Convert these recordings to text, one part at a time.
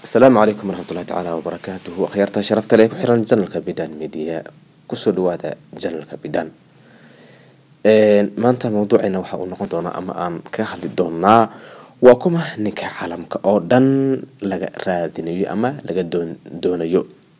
asalaamu calaykum waraxmatullahi tacaala wabarakaatuhu akhyaarta sharafta leh ku xiran janalka bidan media kusoo dhawaada janalka bidan maanta mawduuceena waxa uu noqon doonaa ama aan kaga hadli doonaa waa kuma ninka caalamka oo dhan laga raadinayo ama laga doonayo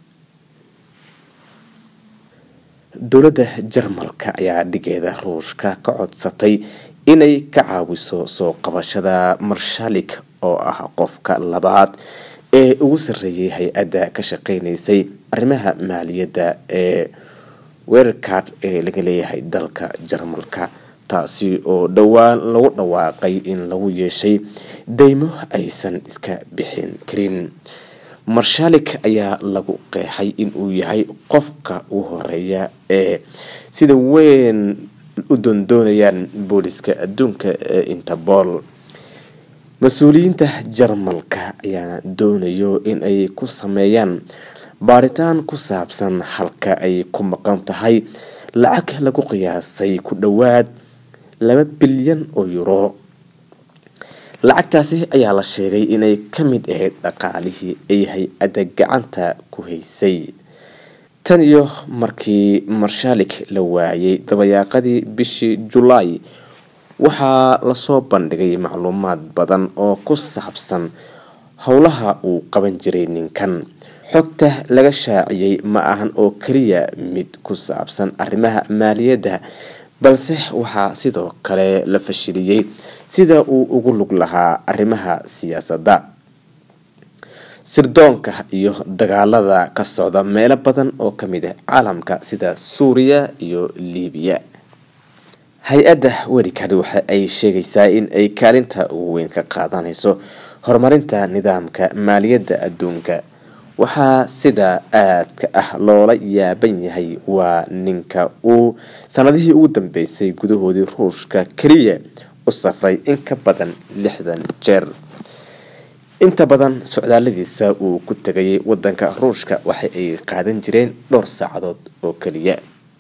dowladda jarmalka ayaa dhigeeda ruushka ka codsatay inay ka caawiso soo qabashada marshalik oo ah qofka labaad ee ugu sarreeyay hay-adda ka shaqeynaysay arrimaha maaliyadda ee weerarkaad ee laga leeyahay dalka jarmalka taasi oo dhowaan lagu dhawaaqay in lagu yeeshay deymo aysan iska bixin karin marshalik ayaa lagu qeexay inuu yahay qofka ugu horeeya ee sida weyn u doondoonayaan booliska adduunka ee interpol mas-uuliyiinta jarmalka ayaana doonayo in ay ku sameeyaan baaritaan ku saabsan halka ay ku maqan tahay lacag lagu qiyaasay ku dhowaad laba bilyan oo yuro lacagtaasi ayaa la sheegay inay ka mid ahayd dhaqaalihii ay hay-adda gacanta ku haysay tan iyo markii marshalik la waayay dabayaaqadii bishii julaay waxaa lasoo bandhigay macluumaad badan oo ku saabsan howlaha uu qaban jiray ninkan xogta laga shaaciyey ma ahan oo keliya mid ku saabsan arrimaha maaliyadda balse waxaa sidoo kale la fashiliyey sida uu ugu lug lahaa arrimaha siyaasadda sirdoonka iyo dagaalada ka socda meelo badan oo ka mid ah caalamka sida suuriya iyo liibiya hay-adda werikad waxa ay sheegaysaa in ay kaalinta ugu weyn ka qaadanayso horumarinta nidaamka maaliyadda adduunka waxaa sida aadka ah loola yaaban yahay waa ninka uu sanadihii ugu dambeysay gudahoodii ruushka keliya u safray in ka badan lixdan jeer inta badan socdaaladiisa uu ku tegayay wadanka ruushka waxa ay qaadan jireen dhowr saacadood oo keliya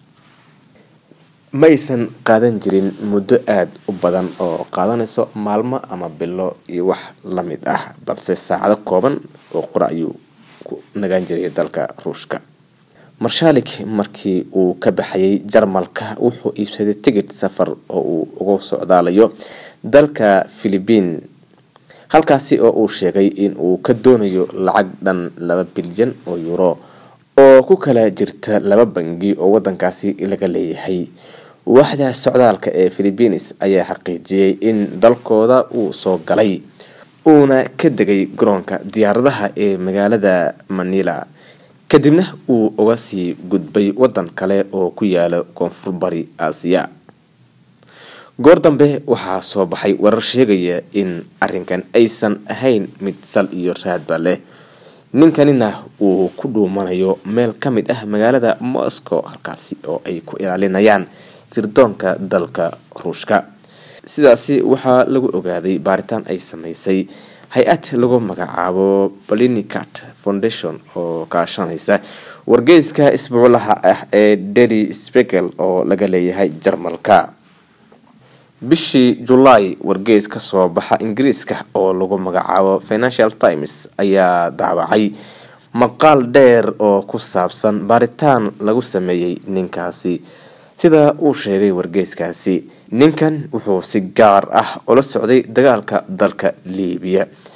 ma aysan qaadan jirin muddo aada u badan oo qaadanayso maalmo ama bilo iyo wax la mid ah balse saacado kooban oo qura ayuu ku nagaan jiray dalka ruushka marshalik markii uu ka baxayay jarmalka wuxuu iibsaday tigid safar oo uu uga socdaalayo dalka philibiin halkaasi oo uu sheegay in uu ka doonayo lacag dhan laba bilyan oo euro oo ku kala jirta laba bangi oo wadankaasi laga leeyahay waaxda socdaalka ee philibiines ayaa xaqiijiyey in dalkooda uu soo galay uuna ka degay garoonka diyaaradaha ee magaalada manila kadibna uu uga sii gudbay wadan kale oo ku yaala koonfur bari aasiya goor dambe waxaa soo baxay warar sheegaya in arinkan aysan ahayn mid sal iyo raadba leh ninkanina uu ku dhuumanayo meel ka mid ah magaalada moscow halkaasi oo ay ku ilaalinayaan sirdoonka dalka ruushka sidaasi waxaa lagu ogaaday baaritaan ay sameysay hay-ad lagu magacaabo balinicat foundation oo kaashanaysa wargeyska isbuuclaha ah ee dely spegel oo laga leeyahay jarmalka bishii julaay wargeys ka soo baxa ingiriiska oo lagu magacaabo financial times ayaa daawacay maqaal dheer oo ku saabsan baaritaan lagu sameeyey ninkaasi sida uu sheegay wargeyskaasi ninkan wuxuu si gaar ah ula socday dagaalka dalka liibiya